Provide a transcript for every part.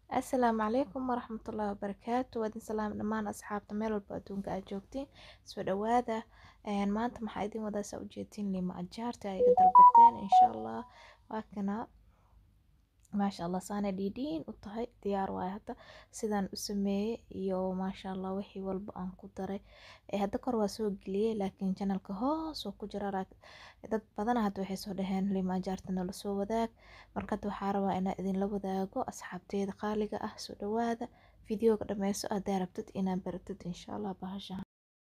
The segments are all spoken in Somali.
Asalaamu calaykum waraxmatullaahi wabarakaatu waadin salaam dhammaan asxaabta meel walba adduunka aad joogtiin soo dhawaada maanta maxaa idin wadaa saa ujeedtiin lima ajaarta ay iga dalbateen insha allah waa kana maasha allah saana dhiidhiin u tahay diyaar waaye hadda sidaan u sameeyey iyo maasha allah wixii walba aan ku daray hadda kor waa soo geliyey laakiin janalka hoos oo ku jira dad badana hadda waxay soo dhaheen lima ajaarta nala soo wadaag marka hadda waxaa rabaa inaan idinla wadaago asxaabteeda qaaliga ah soo dhawaada fideoga dhameyso haddaa rabtid inaan baratid insha allah bahashahan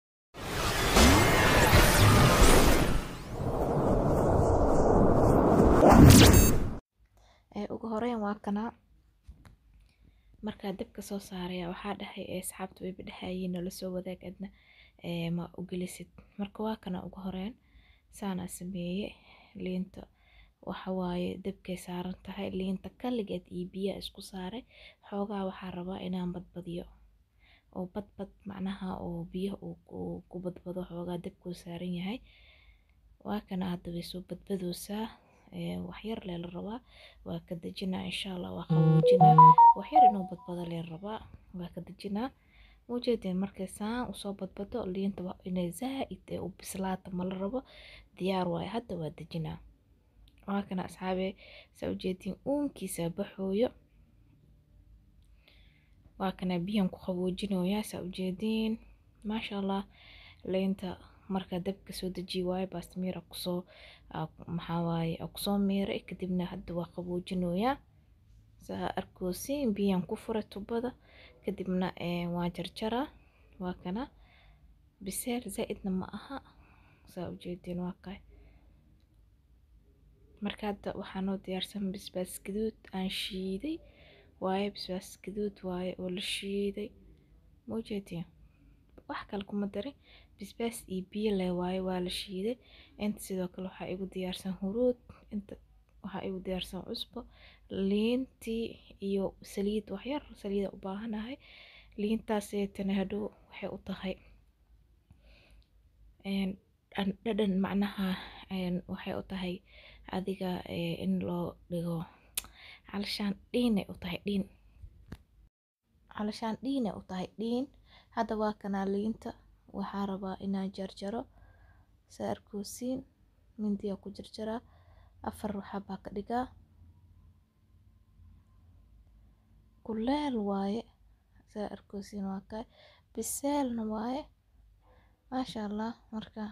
ugu horeyn waa kana markaa dabka soo saaraya waxaa dhahay asxaabta wayba dhahayiin nala soo wadaag adna ma u gelisid marka waa kana ugu horeyn saanaa sameeye liinta waxawaaye dabkay saaran tahay liinta kaligeed iyo biyaa isku saaray xoogaa waxaa rabaa inaan badbadiyo oo badbad macnaha oo biyo uu ku badbado xoogaa dabkuu saaran yahay waa kana hadda way soo badbadoosaa waxyar lee la rabaa waa ka dejinaa insha allah waa qaboojinaa waxyar inuu badbado lee rabaa waa ka dejinaa muujeedeen markay saan usoo badbado liinta inay zaa'id ee u bislaata mala rabo diyaar waaye hadda waa dejinaa waa kana asxaabe saa ujeediin uunkiisa baxooyo waa kana biyan ku qaboojinoyaa saa ujeediin maasha allah liinta marka dabka soo dejiye waaye baastamiir kusoo maxaa waaye kusoo miiray kadibna hadda waa qaboojinoyaa saa arkoosiin biyan ku furay tubada kadibna waa jarjaraa waa kana biseel zaa'idna ma aha saa ujeediin waa kay marka hadda waxaa noo diyaarsan basbaas gaduud aan shiiday waaye basbaas gaduud waaye oo la shiiday muujeediin wax kale kuma darin basbaas iyo biyo leh waaye waa la shiiday inta sidoo kale waxaa igu diyaarsan huruud inta waxaa igu diyaarsan cusbo liintii iyo saliid waxyar saliida u baahanahay liintaaseetana hadhow waxay u tahay dhadhan macnaha waxay u tahay adiga in loo dhigo calashaan dhiinay u tahay dhiin calashaan dhiinay u tahay dhiin hadda waa kanaa liinta waxaa rabaa inaan jarjaro saa arkoosiin mindiyaa ku jarjaraa afar waxaa baa ka dhigaa kuleel waaye saa arkoosiin waa kay biseelna waaye maasha allah marka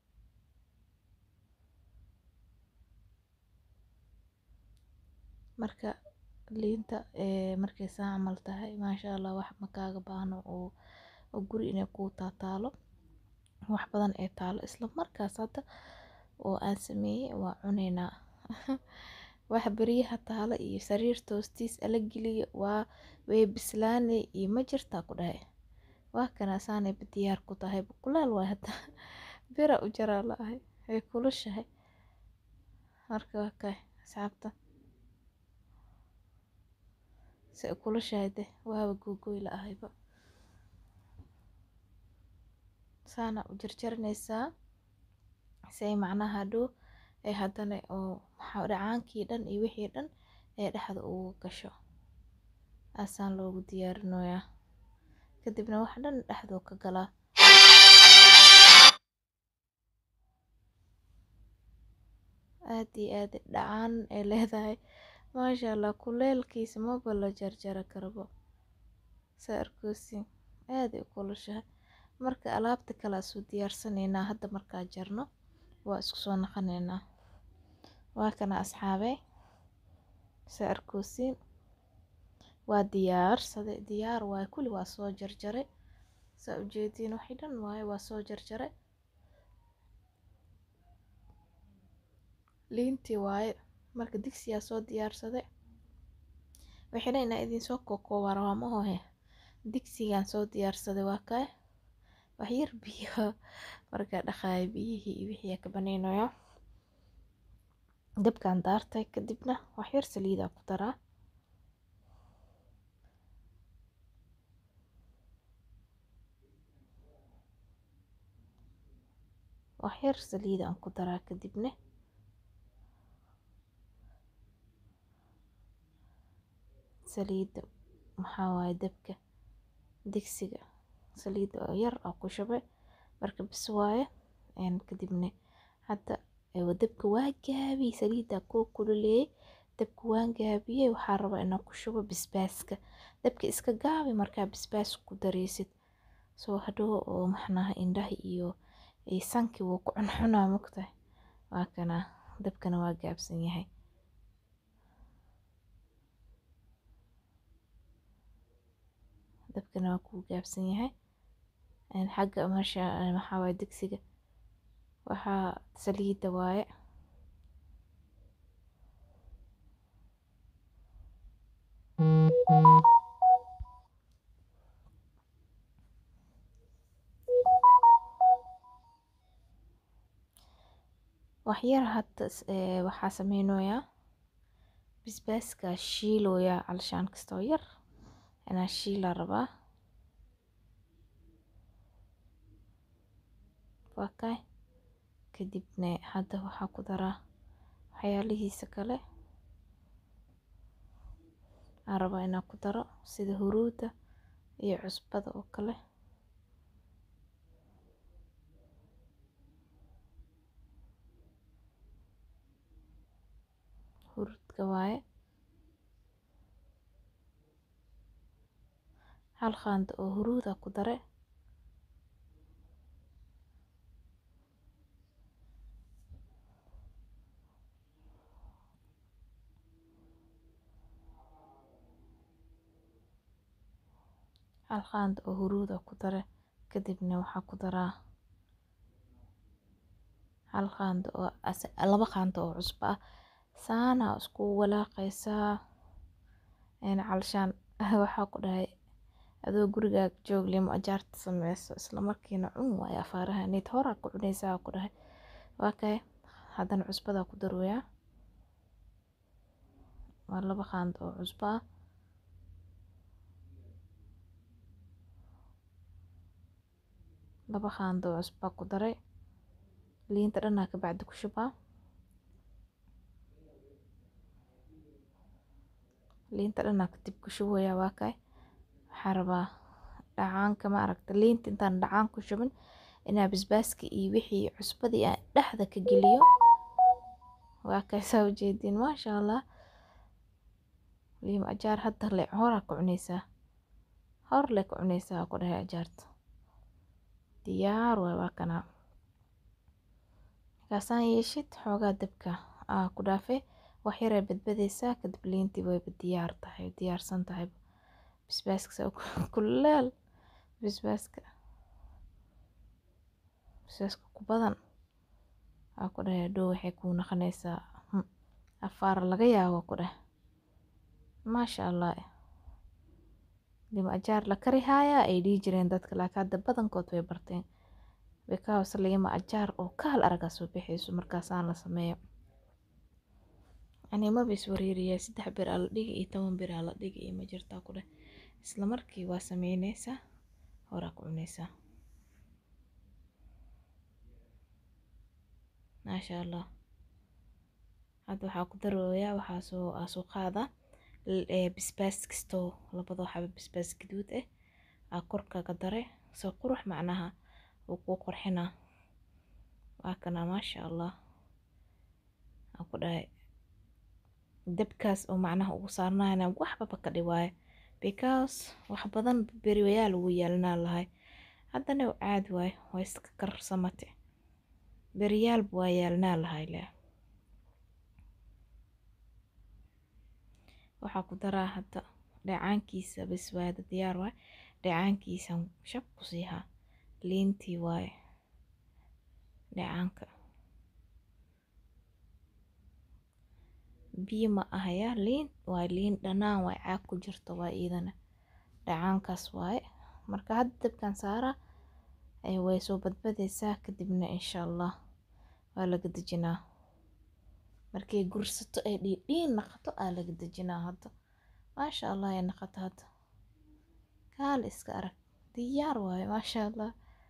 marka liinta markay saa camal tahay maasha allah wax makaaga baahno oo guri inay kuu taataalo wax badan ee taalo isla markaas hadda oo aan sameeyey waa cuneynaa wax beryaha taalo iyo sariir toostiis ala geliyo waa way bislaanay iyo ma jirtaa ku dhahay waa kana saanay diyaar ku tahay kuleel waay hadda bira u jaraa la ahay way kulushahay marka waa kay asxaabta si kulushahay de waaba googoy la ahayba saana u jarjaranaysaa say macnaha dhow ee haddana oo maxaa dhacaankii dhan iyo wixii dhan ee dhexda ugu gasho asaan loogu diyaarinoyaa kadibna wax dhan dhexdoo ka galaa aad iyo aad dhacaan ay leedahay maasha allah kuleelkiisa maba la jarjara karabo saa arkoosin aad ay kulushahay marka alaabta kale soo diyaarsanaynaa hadda markaa jarno waa isku soo naqanaynaa waa kana asxaabey saa arkoosiin waa diyaarsade diyaar waaye kulli waa soo jarjaray saa ujeediin waxay dhan waaye waa soo jarjaray liintii waaye marka digsiyaa soo diyaarsaday waxay dhan inaa idinsoo kookooba rabaa mahohe digsigaan soo diyaarsaday waa kay waxyar biyo markaa dhaqaaya biyihii iyo wixii ka banaynayo dabkaan daartay kadibna waxyar saliidaa ku daraa waxyar saliidaan ku daraa kadibna saliidda maxaa waaye dabka digsiga saliid oo yar oo ku shube marka bis waaye kadibna hadda dabka waa gaabiyey saliidda kuu kululeeyey dabka waan gaabiyey waxaa rabaa inaan ku shubo basbaaska dabka iska gaabi markaa basbaas ku dareysid soo hadhow oo maxnaha indhaha iyo sankii wuu ku cuncunaa mugtahay waa kana dabkana waa gaabsan yahay dabkana waa kuu gaabsan yahay xagga meesha maxaa waaye digsiga waxaa saliidda waaye waxyar hadda waxaa sameynoyaa basbaaska shiiloyaa alshaan kastoo yar inaa shiilaa rabaa waakay kadibna hadda waxaa ku daraa waxyaalihiisa kale aan rabaa inaan ku daro sida huruudda iyo cusbada oo kale huruudka waaye hal qaando oo huruuda ku dare hal qaando oo huruuda ku dare kadibna waxaa ku daraa hal qaando oo laba qaando oo cusbo ah saana isku walaaqaysaa calshaan waxaa ku dhahay adoo gurigaaga joog limo ajaarta sameyso isla markiina cun waayo afaaraha nid horaa ku cunaysaa ku dhahay waa kay haddana cusbadaa ku darooyaa waa laba qaando oo cusbo ah laba qaando oo cusbaa ku daray liinta dhanaa ka bacdi ku shubaa liinta dhanaa kadib ku shubayaa waa kay waxaa rabaa dhacaanka ma aragta liinta intaan dhacaan ku shubin inaa basbaaska iyo wixii cusbadii aan dhexda ka geliyo waa kay saa ujeediin maasha allah liima ajaar hadda le horaa ku cunaysaa hor le ku cunaysaa ku dhahay ajaarta diyaar waay waa kanaa markaasaan yeeshid xoogaa dabka aa ku dhaafay wax yaray badbadaysaa kadib liintii wayba diyaar tahay diyaarsan tahay basbaaska saa kuleel basbaaska basbaaska ku badan waa ku dhahay hadhow waxay kuu naqanaysaa afaar laga yaabo ku dheh maasha allah lima ajaar la kari haayaa ay dhihi jireen dadka laakiin hadda badankood way barteen because lima ajaar oo kahal aragaa soo bixayso markaasaan la sameeyo ani maba is wareeriyaa saddex bir aa la dhigi iyo toban bir aa la dhigi iyo ma jirtaa ku dheh isla markii waa sameynaysaa horaa ku cunaysaa maasha allah hadda waxaa ku darooyaa waxaa soo aa soo qaada basbaas kastoo labadoo xaba basbaas gaduud ah aa korkaga dare soo qurux macnaha wuu kuu qurxinaa waa kana maasha allah aan ku dhahay dabkaas oo macnaha ugu saarnaana waxbaba ka dhiwaayo because wax badan beriwayaal ugu yeelanaa lahay haddana caadi waayo waa iska karsamate beriyaalba waa yeelanaa lahay leh waxaa ku daraa hadda dhacaankiisa bas waada diyaar waay dhacaankiisan shab ku siihaa liintii waaye dhacaanka biyo ma ahaya liin waa liin dhanaan waay caag ku jirto waa iidana dhacaankaas waaye marka hadda dabkan saaraa way soo badbadaysaa kadibna insha allah waa laga dejinaa markay gursato ay dhiidhiin naqato aa laga dejinaa hadda maasha allah ay naqato hadda kaal iska arag diyaar waaye maasha allah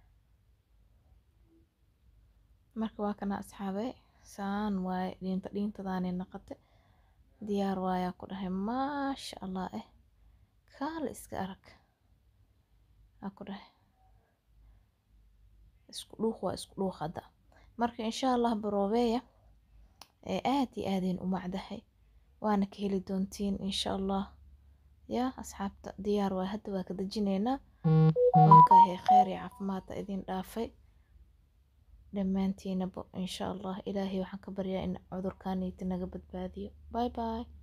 marka waa kana asxaabe saan waaye dhiinta dhiintadaanay naqate diyaar waayaa ku dhahay maasha allah eh kaale iska arag aa ku dhahay isku dhuuq waa isku dhuuq hadda marka insha allah baroobeeya ee aad iyo aadayn u macdahay waana ka heli doontiin insha allah yaa asxaabta diyaar waa hadda waa ka dejinaynaa waa kaahay kheyr iyo caafimaadta idin dhaafay dhammaantiinaba insha allah ilaahay waxaan ka baryaa in cudurkaaniiti naga badbaadiyo bye bye